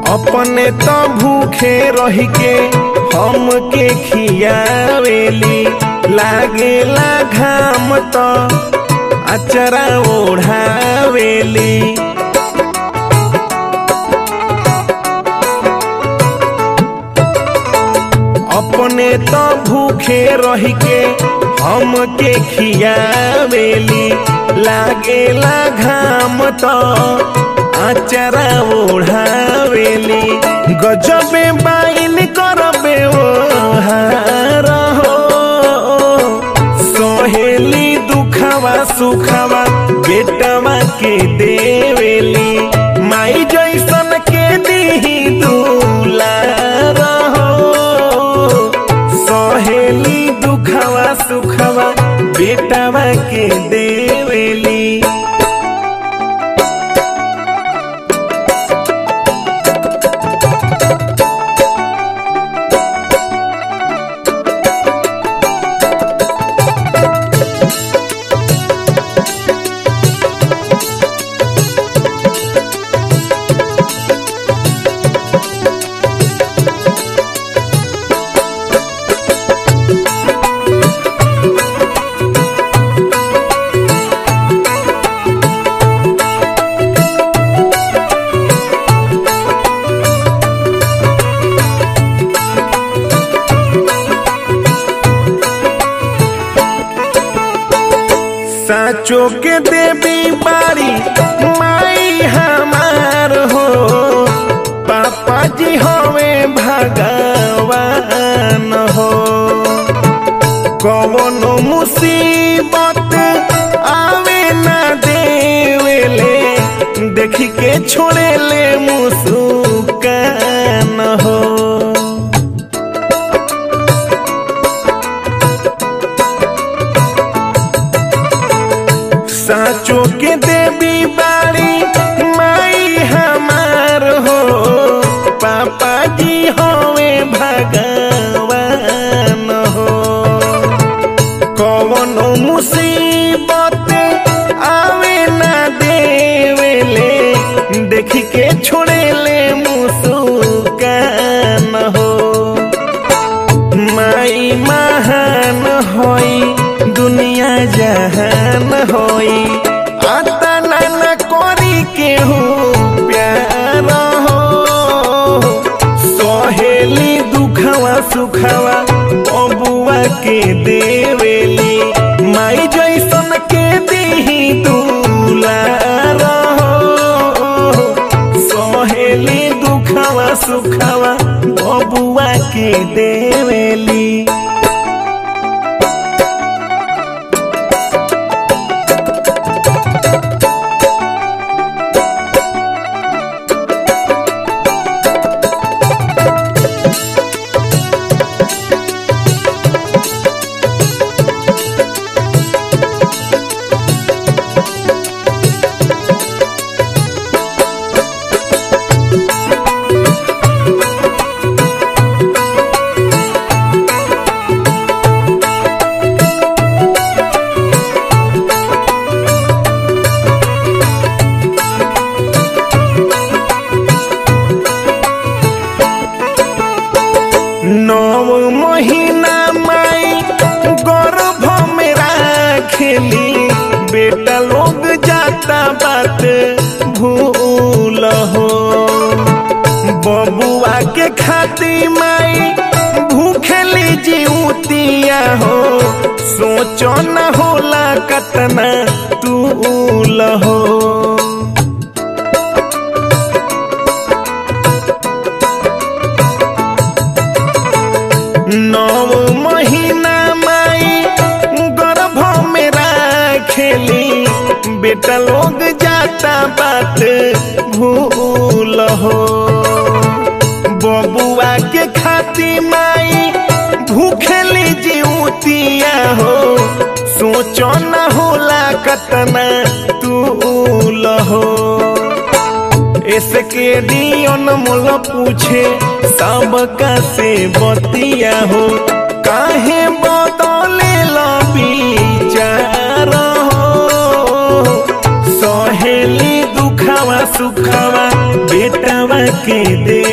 अपने तो भूखे रही के हम के खियावेली लागेला घाम तो अचरा ओढ़ावेली अपने तो भूखे रही के हम के खियावेली लागेला घाम तो आचरा ओढ़ावेली गजबे बाइन करबे ओ हार हो सोहेली दुखवा सुखवा बेटवा के देवेली माई जैसन के दीही दुलार हो सहेली दुखवा सुखवा बेटवा के देवेली साचो के देवी बारी माई हमार हो पापा जी हवे भगवान हो कवनो मुसीबत आवे ना देवेले देखी के छोड़ेले मुस्कान हो साचो के देवी बाड़ी माई हमार हो पापा जी होवे भगवान हो कवनो मुसीबत आवे ना देवेले देख के छोड़ेले मुस्कान हो माई महान होई दुनिया जहान होई आता नाना कोरी के हो प्यार हो सहेली दुखवा सुखवा बबुआ के देवेली माई जैसन के दीही दुलार हो सहेली दुखवा सुखवा बबुआ के देवेली नौ महीना माई गर्भ में राखेली बेटा लोग जाता बात भूल हो बबुआ के खाती माई भूखेली जीवतिया हो सोचो न होला कतना तूल हो नौ महीना माई गर्भ में राखेली बेटा लोग जाता बात भूल हो बबुआ के खाती माई भूखेली जीवतिया हो सोचो न होला कतना तूल हो इसके दियन मोल पूछे सबका से बतिया हो काहे बदले विचार हो सहेली दुखवा सुखवा बेटवा के दे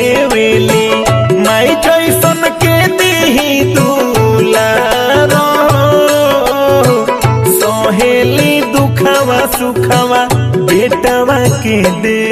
सुखवा बेटवा के दे